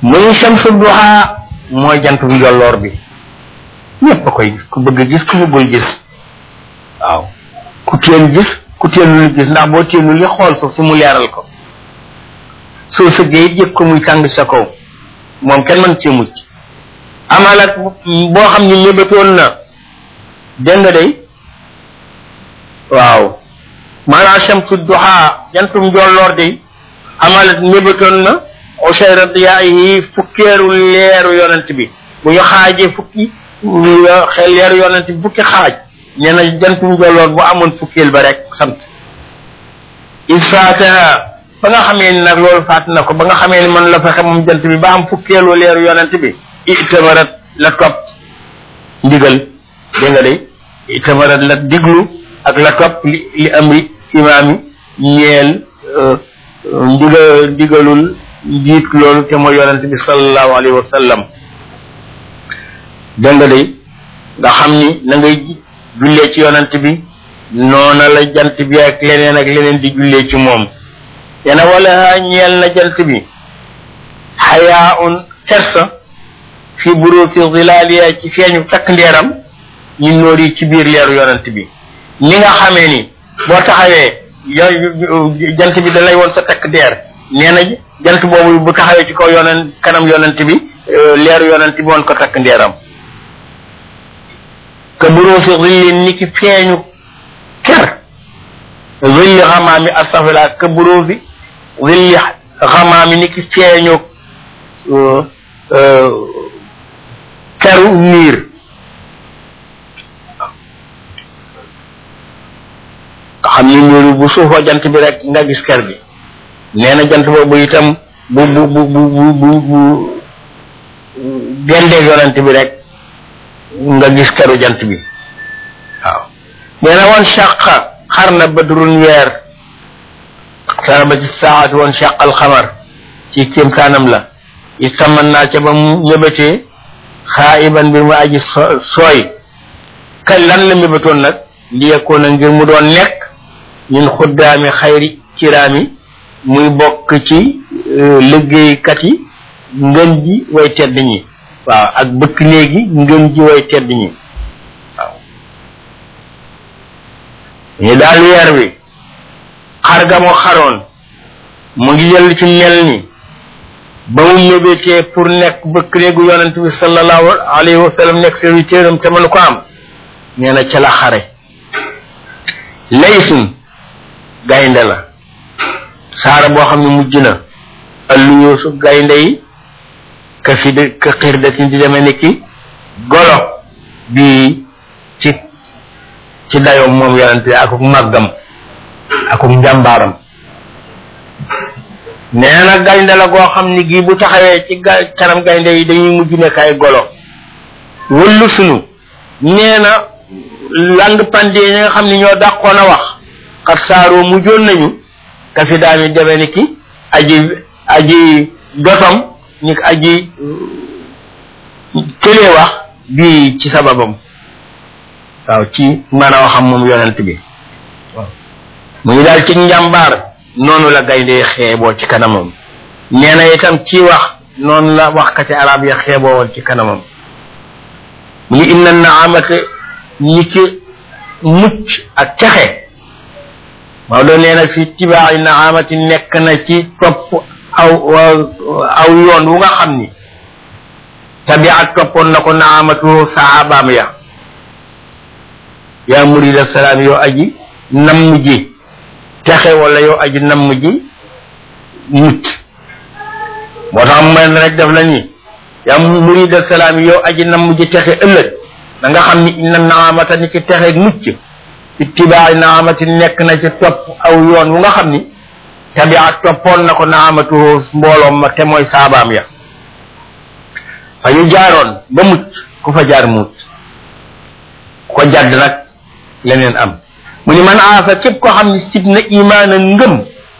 muy shamsu duha mooy jantu njolloor bi ñëpp a koy gis ku bëgg gis ku bëggul gis waaw ku teen gis ku teenul gis ndax boo teenul li xool suuf si mu leeral ko soo sëggee it yëg ko muy tàng sa kaw moom kenn mën cee mucc amalat boo xam ni mébatoon na dégg nga day waaw maanaam shamsu duha jantum njolloor day amalat mébatoon na ochayra diyaayi fukkeeru leeru yonent bi bu ñu xaajee fukki xel leeru yonent bi fukki xaaj nee na jantum njolloor bu amoon fukkeel ba rek sant isfaataha ba nga xamee ni nag loolu faat na ko ba nga xamee ni man la fexe moom jant bi ba am fukkeelu leeru yonent bi itamarat la topp ndigal dégg nga de itamarat la diglu ak la topp li li amri imaami ñeel ndiga ndigalul njiit loolu te mooy yonent bi sallallahu alayhi wa sallam dégg nga de nga xam ni na ngay jullee ci yonent bi noona la jant bi ak leneen ak leneen di jullee ci moom yana wala ñeel na jant bi xayaa un kersa fi buruusi zilaaliya ci feeñu takk ndeeram ñu nóor yi ci biir leeru yonent bi ni nga xamee ni boo taxawee jant bi da lay woon sa takk ndeer nee na jant boobu bu taxawee ci kaw yonent kanam yonent bi leeru yonent bi woon ko takk ndeeram ka buruusi zillin ni ki feeñu ker zilli xamaami astafila ka buruusi zilli xamaami ni ki feeñu keru niir nga xam ni niir bu suufoo jant bi rek nga gis ker bi nee na jant boobu itam bu bu bu bu bu bu dendeeg yonent bi rek nga gis keru jant bi waaw nee na woon shaqa xar na badrun weer sarabati saati woon shaqal xamar ci kéemtaanam la istaman naa ca ba mu ñëbatee xaayiban bi mu aji sooy kañ lan la mébatoon nag li yekkoon na ngir mu doon nekk ñun xuddaami xayri kiraami muy bokk ci liggéeykat yi ngën ji way tedd ñi waaw ak bëkk néegi ngën ji way tedd ñi waaw ñu daal weer wi xar ga mu xaroon mu ngi yëll ci mel ni ba mu mébétee pour nekk bëkk néegu yonent bi sallallahu alayhi wa sallam nekk serviteur am te mënu ko am nee na ca la xare laysun gaynde la saara boo xam ne mujj na allu yoosu gaynde yi ka fi de ka xir datin di demee ni ki golo bi ci ci dayoom moom yonent bi akuk màggam akuk njàmbaaram nee na gaynde la goo xam ni gii bu taxawee ci ga kanam gaynde yi dañuy mujj nekk ay golo wëllu sunu nee na lang pandee ñi nga xam ni ñoo dàqoon a wax xat saaroo mujjoon nañu ka fi daami deme ni ki aji aji dotom ni ki aji tëlee wax bii ci sababam waaw ci mën a waxam moom yonent bi waaw mu ngi daal ci njàmbaar noonu la gaynde xeeboo ci kanamam nee na itam ci wax noonu la waxkati arab ya xeeboo woon ci kanamam mu ngi inna naamate ni ki mucc ak texe Maodo nee na fi tibaai naamati nekk na ci topp aw aw yoon wu nga xam ni tabiat toppoon na ko naamatu saabaam ya yaa murida salaam yow aji namm ji texe wala yow aji namm ji mucc moo tax man rek def la ni yaa murida salaam yow aji namm ji texe ëllëg da nga xam ni inna naamata ni ki texe mucc ittibaay naamati nekk na ci topp aw yoon wu nga xam ni tabiat toppoon na ko naamatu mbooloom ma te mooy saabaam ya fa ñu jaaroon ba mucc ku fa jaar mucc ko jadd nag leneen am mu ni man aasa képp koo xam ni sib na imaana ngëm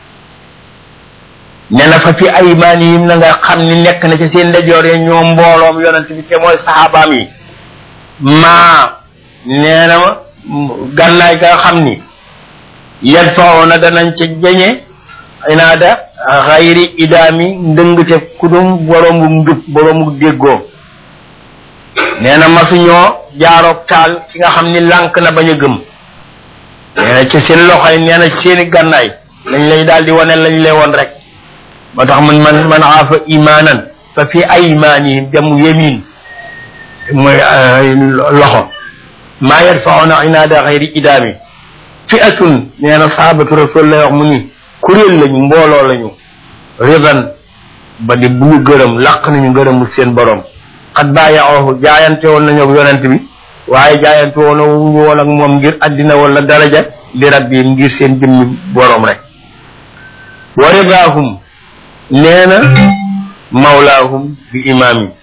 ne na fa fi aymaanihim na nga xam ni nekk na ci seen ndajoor ya ñoo mbooloom yonent bi te mooy saxaabaam yi maa nee na gànnaay ga xam ni yan fao na danañ ca jeñe inaada xayri idaami ndëngte kudum boroomu njub boroomu déggoo nee na masuñoo jaaroog taal ki nga xam ni lànk na bañ a gëm nee na ci seen loxoy nee na ci seeni gànnaay lañ lay daal di wane lañ lay woon rek moo tax man man man aafa imaanan fa fi aymaanihim jamu yemin mooy loxo maa yadfauna inaada xayri idaami fi atun nee na sahabatu rasul lay wax mu ni kuréel lañu mbooloo lañu ridan ba di bu ñu gërëm làq nañu gërëmu seen borom xat bàyyi ooxu jaayante woon nañu ak yonent bi waaye jaayante woon wuñu woon ak moom ngir addina wala daraja li rabbi ngir seen jëmmi borom rek wa ridaahum nee na mawlaahum bi imaam yi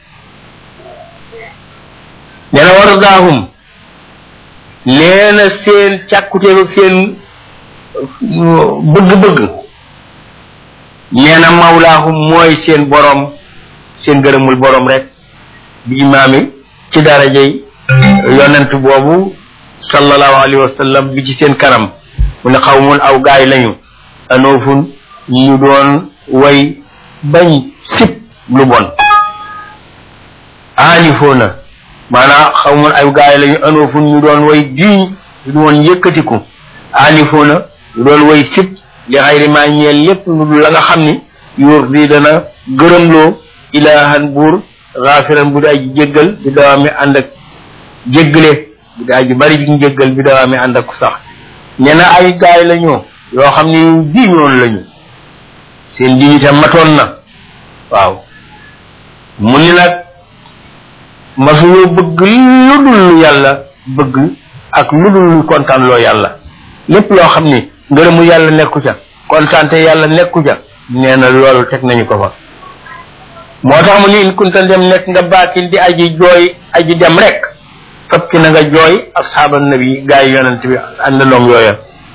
nee na wa ridaahum nee na seen càkkuteelu seen bëgg-bëgg nee na mawlaahum mooy seen borom seen gërëmul borom rek bi imaam yi ci darajey yonent boobu sallallahu alayhi wa sallam bi ci seen kanam mu ne xaw mun aw gaay lañu anoofun ñu doon way bañ sib lu bon aalifoona maanaam xaw mun aw gaay lañu anoofun ñu doon way diiñ ñu doon yëkkatiku aalifoona ñu doon way sib li xayri maa ñeel lépp lu la nga xam ni yuur di dana gërëmloo ilaahan buur xaafiran bu daa ji jéggal bi dawaa mi ànd ak jéggale bi daa ji bari ji jéggal bi dawaa mi ànd ak sax nee na ay gaay la ñoo yoo xam ne diiñoon lañu seen dignité matoon na waaw mu ni nag masuñoo bëgg lu dul lu yàlla bëgg ak lu dul lu kontaan loo yàlla lépp loo xam ni ngërëmu yàlla nekku ca kontaante yàlla nekku ca nee na loolu teg nañu ko fa moo tax mu ni in kunta dem nekk nga baakin di aji jooy aji dem rek fab ki na nga jooy asxaaba nabi gaa yi yonent bi àndandoom yooya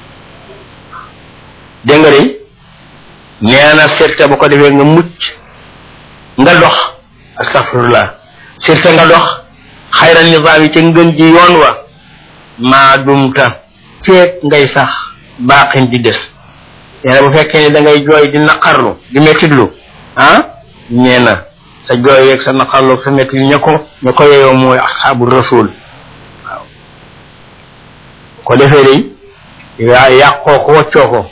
dégg nga de nee na sirte bu ko defee nga mucc nga dox astafirullah sirte nga dox xayra nizaam yi ca ngën ji yoon wa maa dumta feek ngay sax baaxin di des nee na bu fekkee ne da ngay jooy di naqarlu di mettitlu ah ñee na sa jooy yeeg sa naqarlu sa mettitlu ña ko ña ko yeyoo mooy asxaabu rasul waaw ko defee day yaa yàqoo ko waccoo ko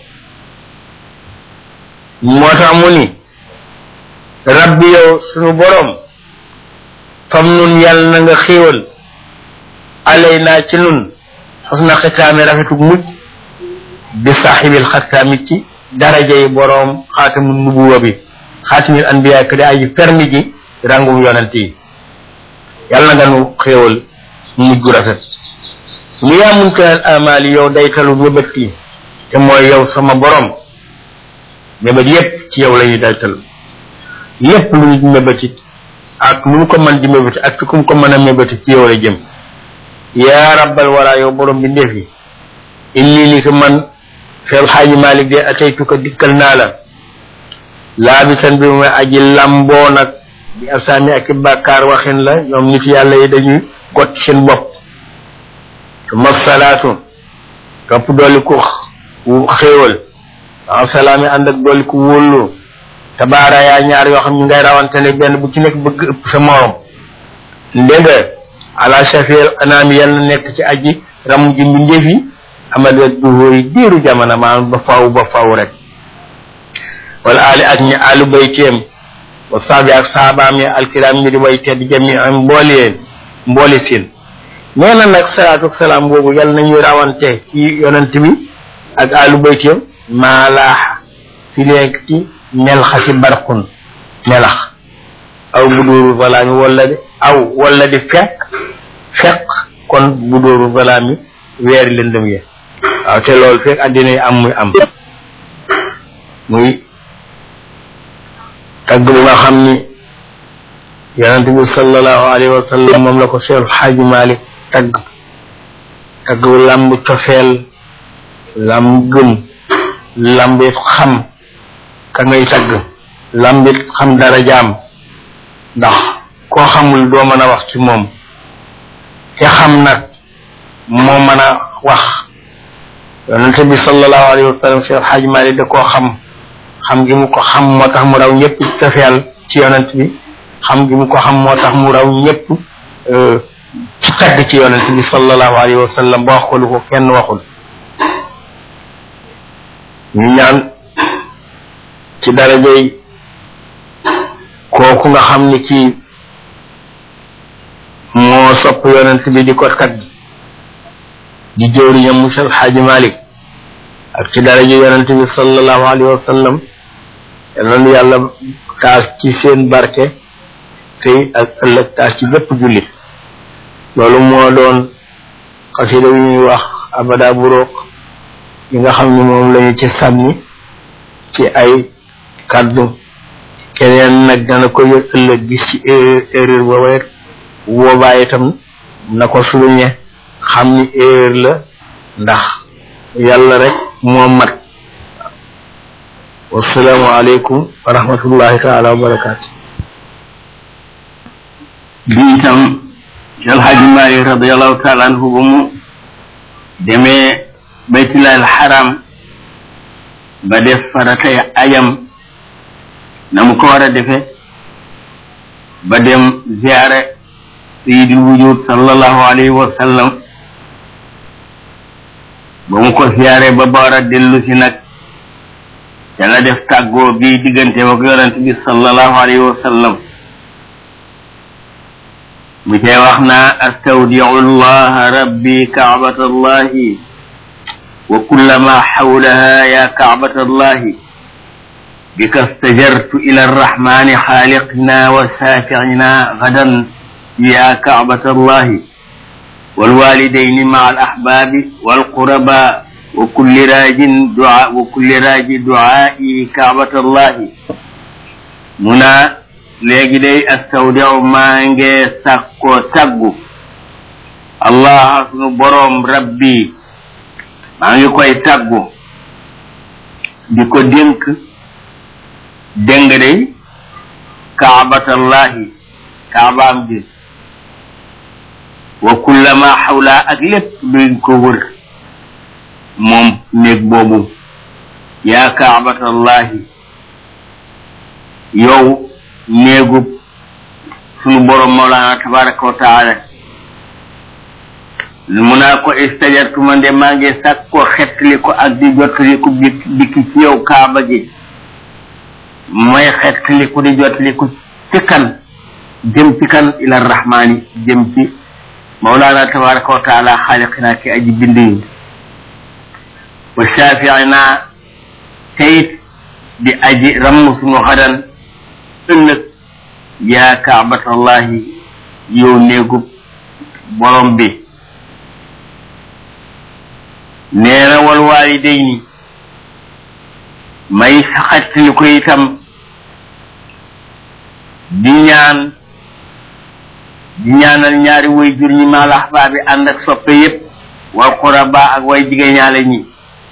moo tax mu ni rabbi yow sunu borom fam nun yàlla na nga xéewal alay naa ci nun xas na xitaami rafetu mujj bi saaxibil xattaami ci daraja yi boroom xaatamu nubuwa bi xaatimil anbiya ka di aji fermi ji ràngum yonent yi yàlla na nga nu xéewal mujj gu rafet mu yaa muntanal amaali yow daytalu mébét yi te mooy yow sama borom mébét yépp ci yow la ñuy daytal lépp lu ñu mébétit ak lu mu ko mën di mébéti ak fi ku mu ko mën a mébéti ci yow la jëm yaa rabbal wara yow borom bi ndéef yi inni ni ko man feel xaaji malik de ataytuka dikkal naa la laabisan bi mooy aji lamboo nag bi asaami ak i bàkkaar waxin la ñoom nit yàlla yi dañuy got seen bopp suma salaatu topp dooli ku xéewal waaw salaami ànd ak dooli ku wóolu tabaara yaa ñaar yoo xam ñu ngay rawante ne benn bu ci nekk bëgg ëpp sa morom ndégg ala shafil anaami yàlla nekk ci aji ramu ji mbindeef yi amada duhóori diiru jamono maanaam ba faw ba faw rek wala ali ak ñi alu bayteem wa saabi ak saabaam yi alkiram ñi di way tedd jami am mbooli mbooli siin nee na nag salaatu ak salaam boobu yàlla nañuy rawante ci yonent bi ak alu bayteem maalaaxa fi leeg ci melxasi barqun melax aw bu dóoru balaa mi wala di aw wala di fekk fekk kon bu dóoru balaa mi weeri lëndëm ye waaw te loolu fekk àddina yi am muy am muy tagg bu nga xam ni yonent bi sallallahu alayhi wa sallam moom la ko Cheikh Xaaji Malik tagg tagg bu làmb cofeel làmb gëm làmb it xam ka ngay tagg làmb it xam dara jaam ndax koo xamul doo mën a wax ci moom te xam nag moo mën a wax yonent bi sallallahu alayhi wa sallam Cheikh Xaaji Malik da koo xam xam gi mu ko xam moo tax mu raw ñëpp cofeel ci yonent bi xam gi mu ko xam moo tax mu raw ñëpp tagg ci yonent bi sallallahu alayhi wa sallam ba wax ko lu ko kenn waxul ñu ñaan ci darajay kooku nga xam ni kii moo sopp yonent bi di ko tagg di jëwriñam Musa Alxaaji Malik ak ci daraja yonent bi sallallahu alayhi wa sallam yal yàlla taas ci seen barke tey ak ëllëg taas ci bépp jullit loolu moo doon xasida yu ñuy wax abada burook yi nga xam ni moom lañu ci sànni ci ay kàddu keneen nag dana ko yëg ëllëg gis ci erreur booba rek boobaa itam na ko souligné xam ni erreur la ndax yàlla rek moo mat wasalaamu aleykum wa rahmatullahi taala wa barakaatu bi itam alxaaji maalik radiallahu taala anhu ba mu demee baytullahi alxaram ba def faratay ajam na mu ko war a defe ba dem ziyaare sayidul wujud sallallahu alayhi wa sallam ba mu ko siyaare ba ba war a dellu si nag ca la def tàggoo bi diggante ak yonent bi sallallahu alayhi wa sallam mu cay wax naa astawdiu llaha rabbi kaabata allahi wa kullama xawlaha ya kaabata allahi bika stajartu ila arrahmani xaaliqina wa saaficina gadan ya kaabata allahi والوالدين مع الأحباب والقرباء وكل راج دعاء وكل راج دعائي كعبة الله منا léegi day astawdiu maa nge sàkkoo saggu allah sunu boroom rabbi maa ngi koy taggu di ko dénk déng day kaabatallahi kaabaam ji wa kullama xawla ak lépp luñ ko wër moom néeg boobu yaa kaabatallahi yow néegub sunu borom mawlaana tabaraka wa taala mu naa ko istajartuma nde maa ngi sàkk ko xettali ko ak di jottali ko dikki ci yow kaaba gi mooy xettali ko di jottali ko ci kan jëm ci kan ila rahmaani jëm ci mawlaana tabaraka wa taala xaaliqinaa ki aji bind yi wa shaafiinaa teyit di aji ramm sunu xadan ëllëg yaa kaabatallahi yow néegub borom bi nee na wal waalidayni may saxattali ko itam di ñaan di ñaanal ñaari way jur ñi maal ahbaabi ànd ak soppe yépp wal quraba ak way jigéen ñaale ñi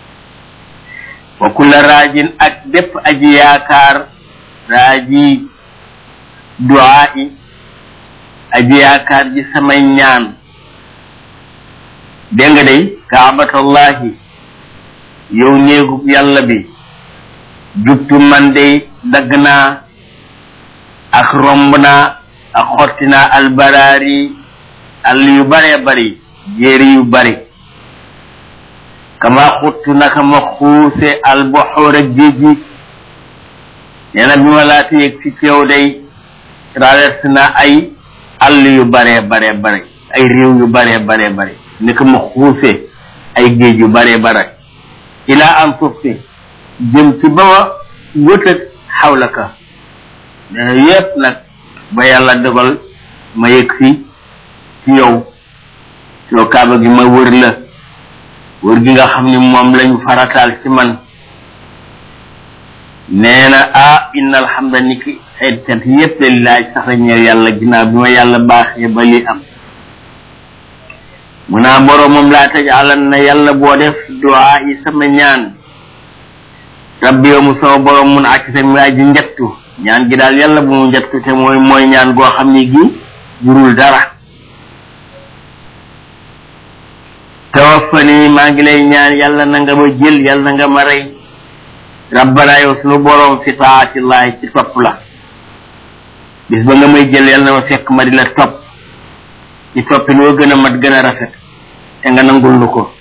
wa kulla raajin ak bépp aji yaakaar raaji duaa yi aji yaakaar ji samay ñaan dégg nga day kaabatallahi yow néegub yàlla bi jubtu man day dagg naa ak romb naa ak xotti naa albaraari àll yu baree bari jéeri yu bari kama xuttu naka ma xuuse alboxoor ak géej gi nee na bi ma laata yëg ci teew day traversé na ay àll yu baree baree bare ay réew yu baree baree bare ni ko ma xuuse ay géej yu baree bare ilaa am tufti jëm ci ba ma wëtëg xawlaka nee na yépp nag ba yàlla dogal ma yëg si ci yow yow kaaba gi ma wër la wër gi nga xam ni moom lañu farataal ci man nee na ah inna alhamda ni ki xeet cat yépp la laaj sax la ñeel yàlla ginnaaw bi ma yàlla baaxee ba li am mu naa boroomam laa tajaalan na yàlla boo def duwaa yi sama ñaan rabbi yow mu sama boroom mun acc sa mi aji njattu ñaan gi daal yàlla bu mu njattu te mooy mooy ñaan goo xam ni gi jurul dara tawaffani maa ngi lay ñaan yàlla na nga ma jël yàlla na nga ma rey rabbana yow sunu boroom fi taatillahi ci topp la bis ba nga may jël yàlla na ma fekk ma di la topp ci toppi loo gën a mat gën a rafet te nga nangul nu ko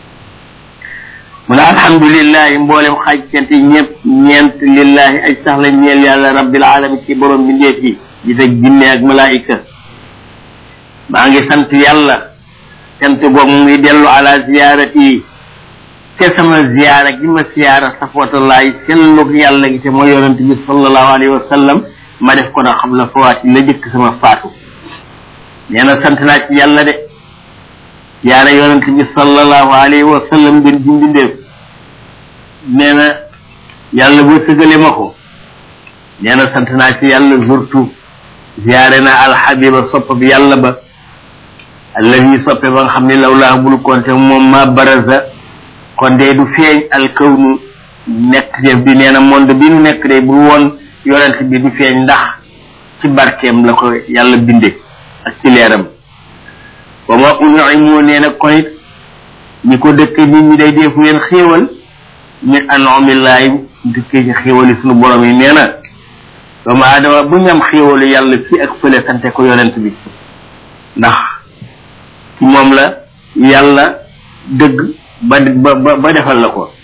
mu ne alhamdulillahi mboolem xaaj cant yi ñëpp ñeent lillahi ay sax la ñeel yàlla rabbil alamin ci borom bindeef yi di teg jinne ak malaayika maa ngi sant yàlla sant boobu mu ngi dellu ala ziyaarati yi te sama ziyaara gi ma ziyaara safwatullahi sellug yàlla gi te mooy yonent bi sallallahu alayhi wa sallam ma def ko na xam la fawaati la jëkk sama faatu nee na sant naa ci yàlla de ziyaara yonent bi sallallahu alayhi wa sallam gën ji mbindeef nee na yàlla boo sëgale ma ko nee na sant naa ci yàlla zurtu ziyaare na alxabiba sopp bi yàlla ba allazi soppe ba nga xam ne law laa bul konte moom ma baraza kon de du feeñ alkawnu nekk def bi nee na monde bi nu nekk de bu woon yonent bi du feeñ ndax ci barkeem la ko yàlla binde ak ci leeram wa ma unimu nee na kon it ñi ko dëkk nit ñi day deefu leen xéewal min anomillahi dëkkee ci xéewali sunu borom yi nee na doomu aadama bu ñu am xéewalu yàlla fii ak fële sante ko yonent bi ndax ci moom la yàlla dëgg ba ba ba defal la ko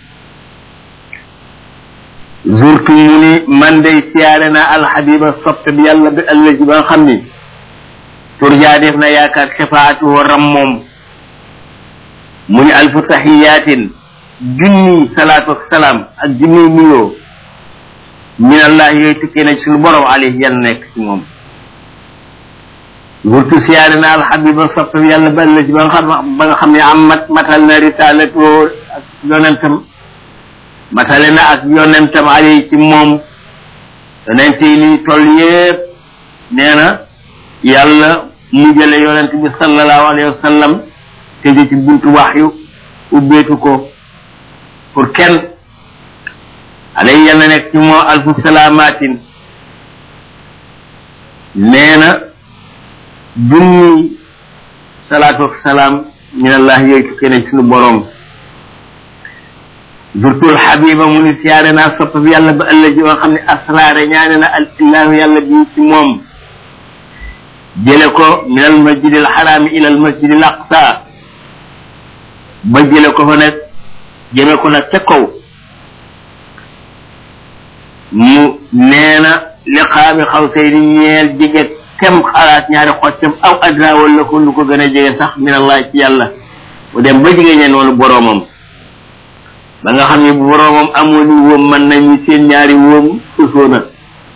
zurtu mu ni man day siyaare naa alxabiba soppe bi yàlla bi allaji ba nga xam ni turjaa def na yaakaar shafaatuhu ram moom mu ni alfu taxiyaatin junni salaatu ak salaam ak junni nuyoo min allah yooyu tukkee na ci suñu borom alayhi yàlla nekk ci moom wurtu siyaare na alxabiba soppe bi yàlla ba allaji ba nga xam ba nga xam ne am mat matal na risalatu ak yonentam matale na ak yonentam alayhi ci moom yonent yi ni toll yépp nee na yàlla mu jële yonent bi sallallahu alayhi wa sallam tëje ci buntu waxyu ubbeetu ko pour kenn alay yàlla nekk ci moo alfu salaamaatin nee na junni salaatu ak salaam min allah yooyu tukkee na ci suñu boroom zurtul xabiba mu ni siyaare naa sopp bi yàlla ba ëllëg yoo xam ne asraare ñaane na al illahu yàlla bi ci moom jële ko min al masjid al xaraami ila al masjid al aqsa ba jële ko fa nag jëme ko nag ca kaw mu nee na liqaami xaw say ni ñeel jege kem xalaat ñaari xoccam aw adna wala ko lu ko gën a jege sax min allah ci yàlla mu dem ba jege ñeen noonu boroomam ba nga xam ne bu boroomam amoon ni wóom mën nañu seen ñaari wóom usoona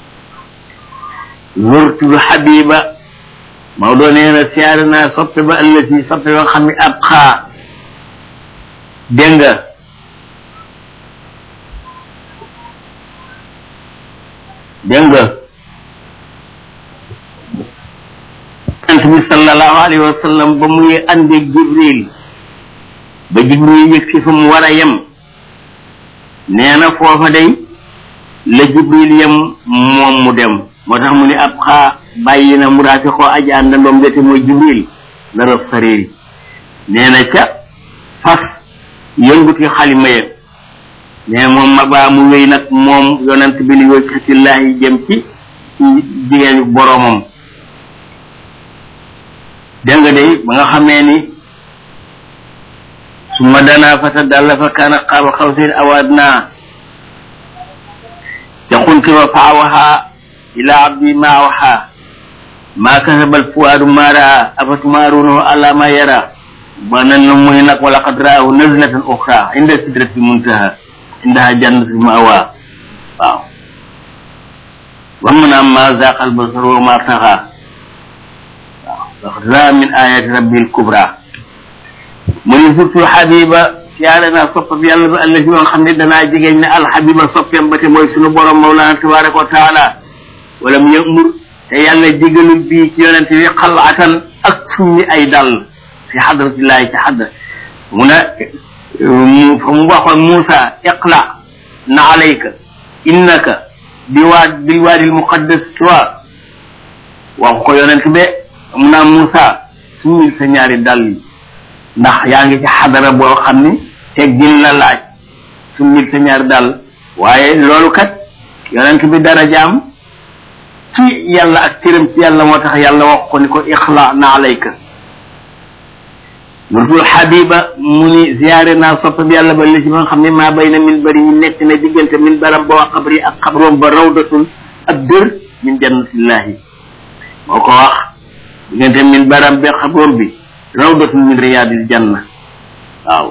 zurtul xabiba Maodo nee na siyaare naa soppe ba ëllëg soppe ba nga xam ne ab xaa dégg nga dégg nga yonent bi sallallahu alayhi wa sallam ba muy àndeeg jibril ba jibril yëg si fa mu war a yem nee na foofa day la jibril yem moom mu dem moo tax mu ni ab xaa bàyyi na mu raafi xoo aji àndandoom jete mooy jibril la rof sareeri nee na ca fas yënguti xalima ya mais moom ma baa mu wéy nag moom yonent bi li wajhatillahi jëm ci ci jigéenu boroomam dégg nga day ba nga xamee ni su ma danaa fata dalla fa kaana qaaba xawsayn aw adnaa yaqultu wa faawaha ila abdi ma awha ma kasaba alfuaadu ma raa afatumaarunahu ala ma yara ba nan la muy nag wala qad raahu nazlatan uxra inda sidratil muntaha indaha jannatul mawa waaw wa man amma zaqa albasar wa ma taxa waaw laqad raa min ayati rabbil kubra mu ni surtout xabiba siyaare naa soppa bi yàlla ba ëllëg yoo xam ne danaa jegeñ ne alxabiba soppeem ba te mooy sunu borom mawlana tabaraka wa taala wala mu yëmur te yàlla digalul bii ci yonente bi xalaatan ak summi ay dàll fi xadratillahi ci xadra mu ne mu fa mu waxoon Muusa iqla na alayka innaka bi waad bil waadil muqaddas tuwa wax ko yonent be mu naa Muusa summil sa ñaari dàll yi ndax yaa ngi ci xadara boo xam ni teggin la laaj summil sa ñaari dàll waaye loolu kat yonent bi darajaam ci yàlla ak cëram ci yàlla moo tax yàlla wax ko ni ko ixla na alayka wurtul xabiba mu ni ziyaare naa sopp bi yàlla ba li ci ba nga xam ne maa bay na min bari ñu nekk na diggante min baram ba wax xabri ak xabroom ba rawdatul ak dër min jannatillahi moo ko wax diggante min baram ba xabroom bi rawdatul min riyadil janna waaw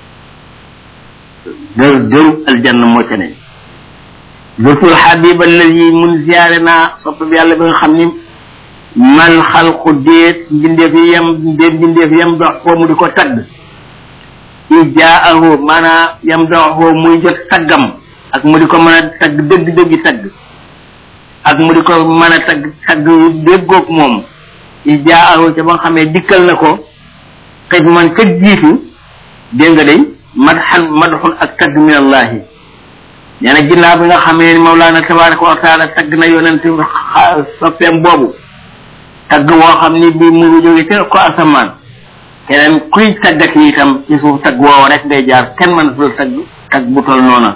dër dëru aljanna moo ca ne wurtul xabiba alladi mun ziyaare naa sopp bi yàlla ba nga xam ni man xalqu déet mbindeef yi yem déet mbindeef yem dox ko mu di ko tagg i jaahu maanaa yem dox ko muy jot taggam ak mu di ko mën a tagg dëgg-dëggi tagg ak mu di ko mën a tagg tagg déggoog moom i jaahu ca ba nga xamee dikkal na ko xëy man ca jiitu dégg nga day madxan madxun ak tagg min allahi nee na ginnaaw bi nga xamee ni mawlaana tabaraka wa taala tagg na yonent soppeem boobu tagg woo xam ni bii mu ngi jóge ca ko asamaan keneen kuy taggati itam ci suuf tagg woowu rek ngay jaar kenn mën sul tagg tagg bu tol noona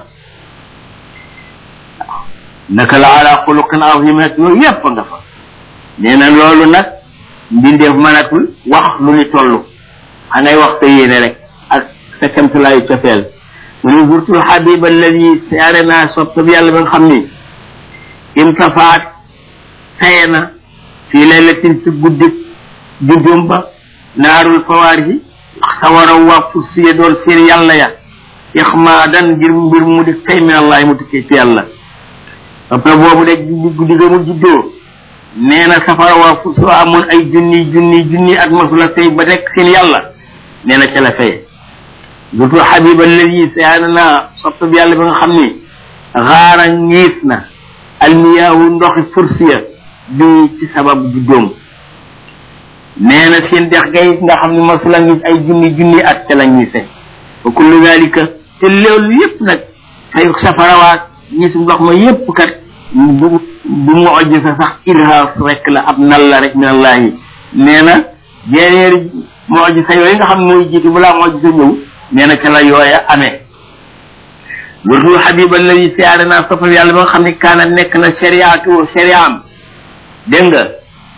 naka la ala xuluqin azim ak yooyu yépp nga fa nee na loolu nag mbindeef mënatul wax lu ni toll xanay wax sa yéene rek ak sa kemtulaayu cofeel mu ne zurtul xabib alladi siyaare naa sopp bi yàlla ba nga xam ni imtafaat taye na fii laylatin ci guddi juddum ba naarul fawaarisi sawara waa fussiya doon seen yàlla ya ixmaadan ngir mbir mu di tey min allahi mu tukkee ci yàlla soppe boobu de guddi ga mu juddoo nee na safara waa fuss amoon ay junni junni junni at masula tey ba rek seen yàlla nee na ca la fay dutu xabib alladi siyaana naa soppe bi yàlla ba nga xam ni xaara ngiis na almiyaahu ndoxi fursiya bi ci sababu juddoom nee na seen dex gay nga xam ne masula ngis ay junni junni at ca la ñise wa kullu dalika te loolu yépp nag fay safarawaat ñis ndox ma yépp kat bu bu mu ojj sa sax irhaas rek la ab nal la rek min allahi nee na jeneeri mu ojj sa yooyu nga xam ne mooy jiitu balaa mu ojj sa ñëw nee na ca la yooya amee loolu xabib alladi siyaare naa soppal yàlla ba nga xam ne kaana nekk na shariatu shariam dégg nga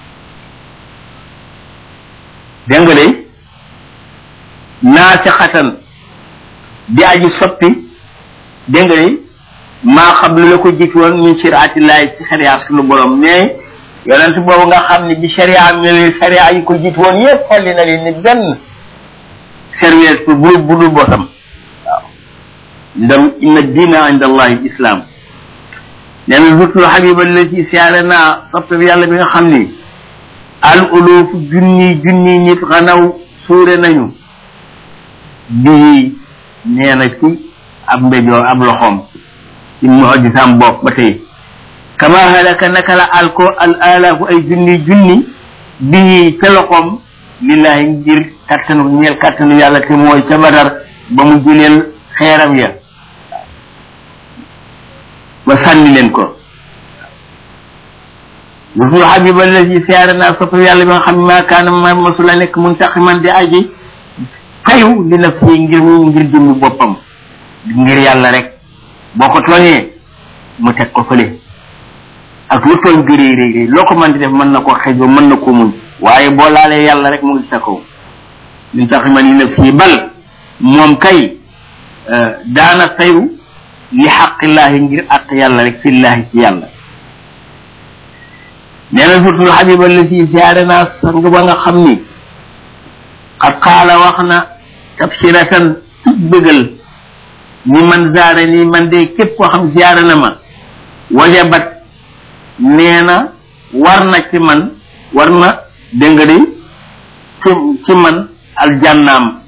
dégg nga de naasixatan di aji soppi dégg nga de maa xam lu la ko jiitu woon min shariatillahi ci sharia sunu borom mais yonent boobu nga xam ne bi sharia ñëwee sharia yi ko jiitu woon yëpp xolli na leen ni benn service pour bu budul bosam waaw ndam inna diina inda allahi islam nee na zutul xabiba la ci siyaare naa soppe bi yàlla bi nga xam ni al uluf junni junni nit xanaw suure nañu bii nee na ci ab mbéjoo ab loxoom ci mujisam bopp ba tey kama halaka naka la alko al alaafu ay junni junni bii ca loxoom lillahi ngir kattanu ñeel kattanu yàlla te mooy ca badar ba mu jëleel xeeram ya ba sànni leen ko wusul xabiba allazi siyaare naa sopp yàlla bi nga xam ne maa kaana ma masula nekk muntaqiman di aji fayu li nafsi ngir ngir jëmmi boppam ngir yàlla rek boo ko tooñee mu teg ko fële ak lu tooñ gëree rëy rëy loo ko mën di def mën na ko xejoo mën na ko muñ waaye boo laalee yàlla rek mu ngi sa kaw muntaqiman li nafsi bal moom kay daana fayu li xaqillaahi ngir àq yàlla rek fillaahi ci yàlla nee na surtul xabiba la si siyaare naa sang ba nga xam ni xat xaala wax na tabsiratan tub bëggal ni man zaare ni man de képp koo xam siyaare na ma wajabat nee na war na ci man war na dégg nga de ci ci man aljannaam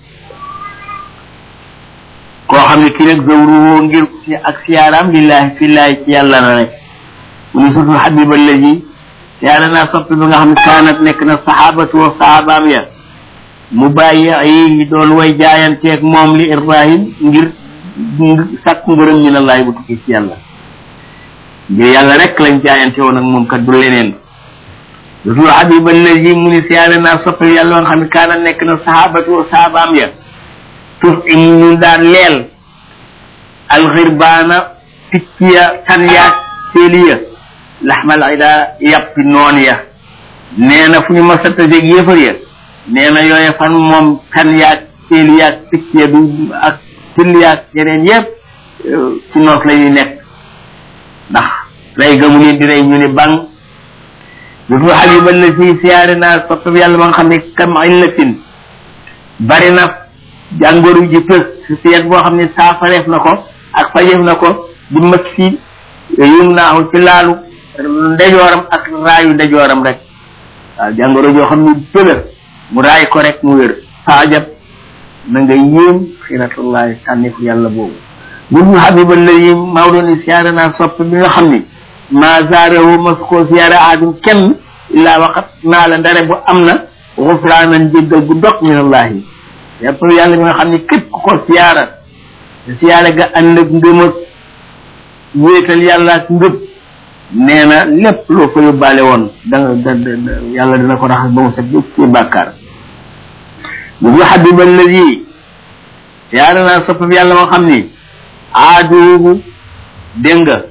koo xam ne kii nag zawruwoo ngir si ak siyaaraam lillahi fillahi ci yàlla na rek mu ni surtul xabiba allazi siyaare naa soppi bi nga xam ne kaanat nekk na saxaabatu wa saxaabaam ya mu bàyyi yi doon way jaayanteeg moom li ibrahim ngir sàkk ngërëm min allahi bu tukki ci yàlla ngir yàlla rek lañ jaayante woon ak moom kat du leneen surtul xabiba allazi mu ni siyaare naa soppi yàlla nga xam ne kaanat nekk na saxaabatu wa saxaabaam ya tuf im ñu daan leel alxirbaana picc ya tan yaag séeli ya laxmal ida yàppi noon ya nee na fu ñu ma sattajeeg yéefar ya nee na yooye fan moom tan yaag séeli yaag picc ya du ak till yaag yeneen yépp ci noos la ñuy nekk ndax rey gamu leen di rey ñu ni bang dutu xabiba la si siyaare naa soppab yàlla ba nga xam ne kam illatin bari na jàngoro ji pës si seet boo xam ne saafareef na ko ak fajeef na ko di mës si yum naaxu ci laalu ndejooram ak raayu ndejooram rek waaw jàngoro joo xam ne pëla mu raay ko rek mu wér faajab na nga yéem xiratullahi sànnifu yàlla boobu dutu xabiba la yi Maodo ni siyaare naa sopp bi nga xam ni ma zaarewu mas koo siyaare aadum kenn illaa waxat naa la ndare bu am na xufraanan jéggal gu dog minallahi yàpp yàlla mi nga xam ne képp ku ko siyaara te siyaare ga ànd ak ngëm ak wéetal yàlla ak ngëb nee na lépp loo fa yóbbaale woon danga da yàlla dina ko raxas ba mu set yëpp ci bàkkaar bu bu xabiba alladi siyaare naa soppam yàlla moo xam ni aaduubu dégg nga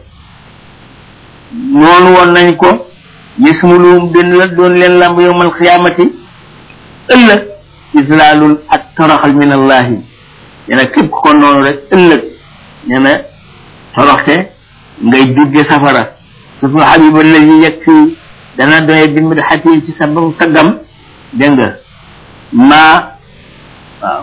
noonu woon nañ ko yismuluum den la doon leen lamb yowmal xiyaamati ëllëg islaalul ak toroxal min allahi nee na képp ko noonu rek ëllëg nee na toroxte ngay dugge safara surtout xabiba lazi yegg fii dana doye bi mbir xati ci sabam taggam dégg nga maa waaw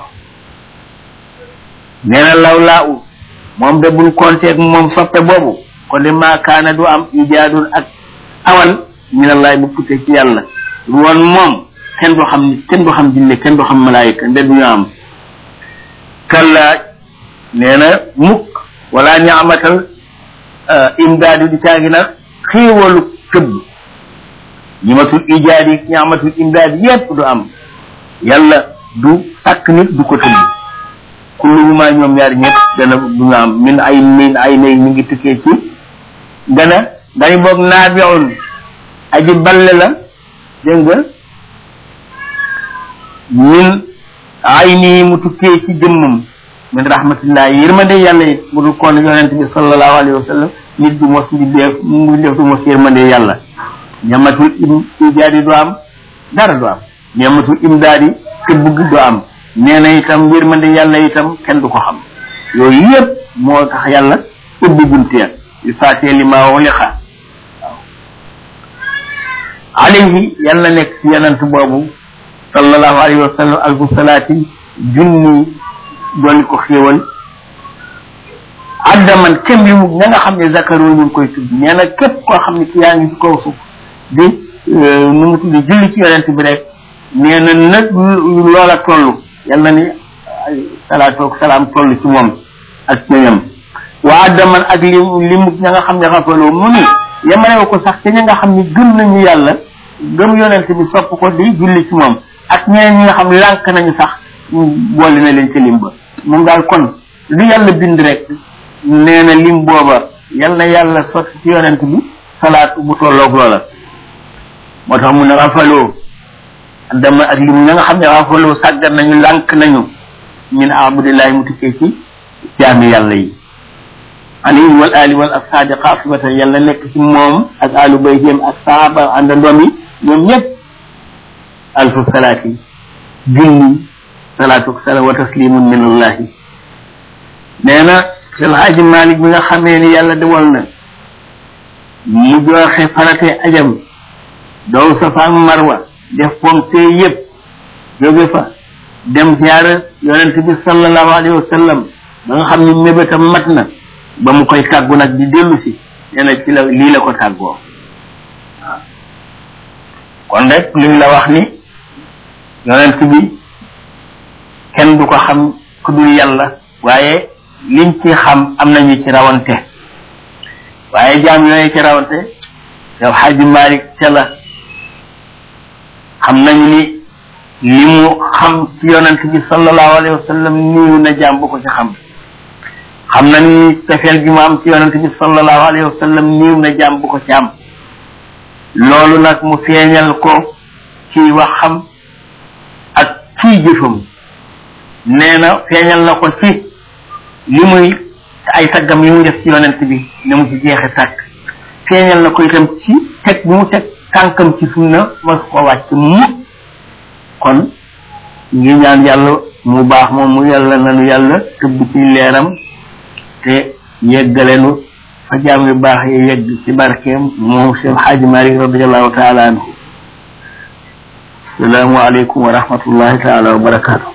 nee na law laa u moom de buñ konteeg moom soppe boobu kon de maa kaana du am ijaadun ak awan minallahi bu putte ci yàlla woon moom kenn du xam nit kenn du xam jinne kenn du xam malaayika nde duñu am kalla nee na mukk wala ñaamatal imdaadu di caagi nag xéewalu këbb ñimatul ijaad yi ñaamatul imdaad yépp du am yàlla du sàkk nit du ko tëbb kulluhuma ñoom ñaar ñëpp dana duñu am min ay min ay nay mi ngi tukkee ci dana dañu boog naabiun aji balle la dégg nga min ay nii mu tukkee ci jëmmam min rahmatillah yërmande yàlla it mu dul koon yonent bi sallallahu alayhi wa sallam nit du mos di def mu def du mos yërmande yàlla ñamatul im ijaadi du am dara du am ñamatul imdaadi te bugg du am nee na itam yërmande yàlla itam kenn du ko xam yooyu yëpp moo tax yàlla ubbi bunteer il faatee li maa wuliqa waaw alayhi yàlla nekk ci yonent boobu sallallahu alayhi wa sallam alfu salaati junni doon ko xéewal addaman kem yu ña nga xam ne zakaru ñu ngi koy tudd nee na képp koo xam ne ki yaa ngi ci kaw suuf di nu mu tudd julli ci yonent bi rek nee na nag loola toll yàlla ni salaatu ak salaam toll ci moom ak ñoñam waa addaman ak li li mu ña nga xam ne xafaloo mu ni yemalewu ko sax te ña nga xam ne gëm nañu yàlla gëm yonent bi sopp ko di julli ci moom ak ñeneen ñi nga xam lànk nañu sax boole na leen ci lim ba moom daal kon lu yàlla bind rek nee na lim booba yal na yàlla sotti ci yonent bi salaat bu tolloog loola moo tax mu ne rafaloo dama ak lim ña nga xam ne rafaloo sàggat nañu lànk nañu min abudillahi mu tukkee ci jaami yàlla yi alayhi wal ali wal asxaabi xaafibatan yàlla nekk ci moom ak alu bayhim ak saaba àndandoom yi ñoom ñëpp alfu salaati junni salaatu salaam wa taslimun min allahi nee na sel xaaji malik bi nga xamee ni yàlla dewal na mu joxe farate ajam dow safa ak marwa def pompe yëpp jóge fa dem ziyaara yonent bi sallallahu alayhi wa sallam ba nga xam ni mébétam mat na ba mu koy tàggu nag di dellu si nee na ci la lii la ko tàggoo waaw kon rek liñ la wax ni yonent bi kenn du ko xam ku dul yàlla waaye liñ ci xam am nañu ci rawante waaye jaam yooyu ci rawante yow xaaji Malik ca la xam nañu ni li mu xam ci yonent bi sallallahu alayhi wa sallam niiw na jaam bu ko ci xam xam na ni tefeel gi mu am ci yonent bi sallallahu alayhi wa sallam niiw na jaam bu ko ci am loolu nag mu feeñal ko ci waxam ak ci jëfam nee na feeñal na ko ci li muy te ay taggam yi mu def ci yonent bi ne mu ci jeexe tàkk feeñal na ko itam ci teg bi mu teg tànkam ci sunna mas ko wàcc mu kon ngi ñaan yàlla mu baax moom mu yàlla nanu yàlla tëbb ci leeram te yeggalenu fa jaam yu baax yi yegg ci barkeem moom Cheikh Xaaji Malik radiallahu taala anhu salaamu aleykum wa rahmatullahi taala wa barakaatu